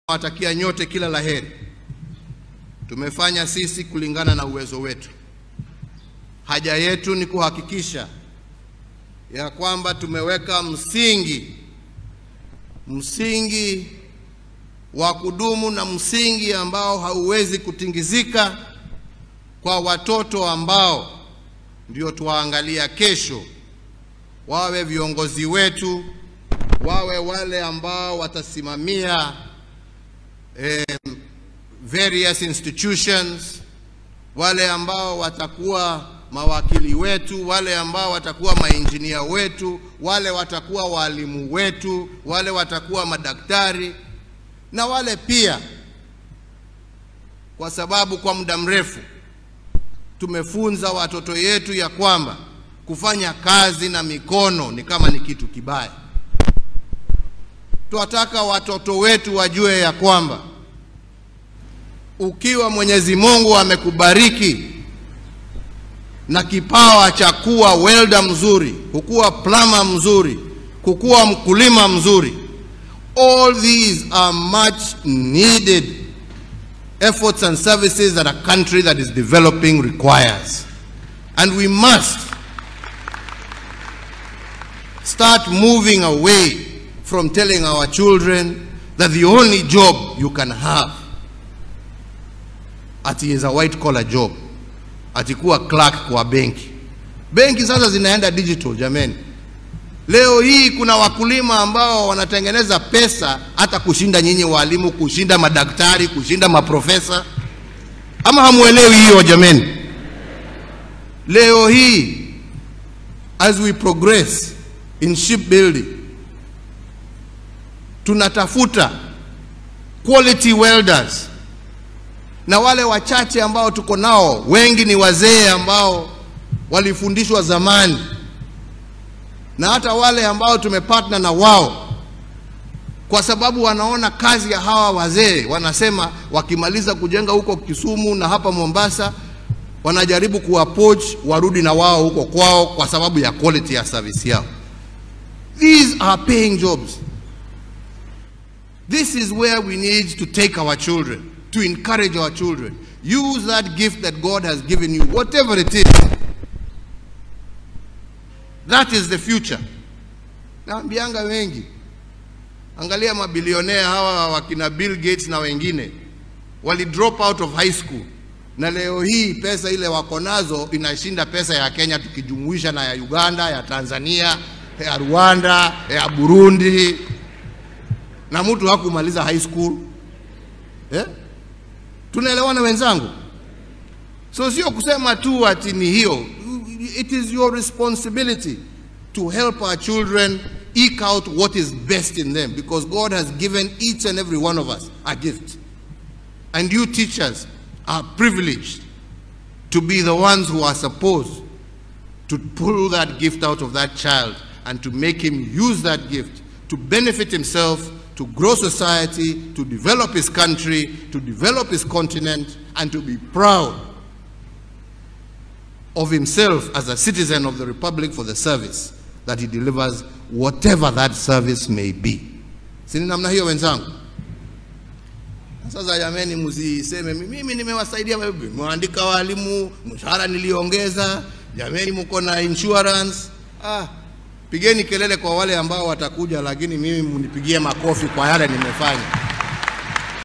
Nawatakia nyote kila laheri. Tumefanya sisi kulingana na uwezo wetu. Haja yetu ni kuhakikisha ya kwamba tumeweka msingi msingi wa kudumu na msingi ambao hauwezi kutingizika kwa watoto ambao ndio tuwaangalia kesho, wawe viongozi wetu, wawe wale ambao watasimamia eh, various institutions, wale ambao watakuwa mawakili wetu, wale ambao watakuwa mainjinia wetu, wale watakuwa walimu wetu, wale watakuwa madaktari na wale pia, kwa sababu kwa muda mrefu tumefunza watoto yetu ya kwamba kufanya kazi na mikono ni kama ni kitu kibaya. Tunataka watoto wetu wajue ya kwamba ukiwa Mwenyezi Mungu amekubariki na kipawa cha kuwa welder mzuri, kukuwa plumber mzuri, kukuwa mkulima mzuri, all these are much needed efforts and services that a country that is developing requires. And we must start moving away from telling our children that the only job you can have ati is a white collar job, ati kuwa clerk kwa benki. Benki sasa zinaenda digital jameni. Leo hii kuna wakulima ambao wanatengeneza pesa hata kushinda nyinyi walimu, kushinda madaktari, kushinda maprofesa. Ama hamuelewi hiyo jameni? Leo hii as we progress in shipbuilding tunatafuta quality welders na wale wachache ambao tuko nao, wengi ni wazee ambao walifundishwa zamani, na hata wale ambao tumepartner na wao, kwa sababu wanaona kazi ya hawa wazee, wanasema wakimaliza kujenga huko Kisumu na hapa Mombasa, wanajaribu kuwapoach warudi na wao huko kwao, kwa sababu ya quality ya service yao. These are paying jobs. This is where we need to take our children to encourage our children. Use that gift that God has given you, whatever it is. That is the future. Naambianga wengi, angalia mabilionea hawa wakina Bill Gates na wengine wali drop out of high school, na leo hii pesa ile wako nazo inashinda pesa ya Kenya tukijumuisha na ya Uganda, ya Tanzania, ya Rwanda, ya Burundi, na mtu hakumaliza high school eh? Tunaelewana wenzangu? So sio kusema tu ati ni hiyo. It is your responsibility to help our children eke out what is best in them because God has given each and every one of us a gift. And you teachers are privileged to be the ones who are supposed to pull that gift out of that child and to make him use that gift to benefit himself to grow society, to develop his country, to develop his continent, and to be proud of himself as a citizen of the Republic for the service that he delivers, whatever that service may be. Sini namna hiyo wenzangu? Sasa jameni, msiseme mimi nimewasaidia, mwaandika walimu, mshahara niliongeza, jameni, mko na insurance. Ah, pigeni kelele kwa wale ambao watakuja, lakini mimi mnipigie makofi kwa yale nimefanya.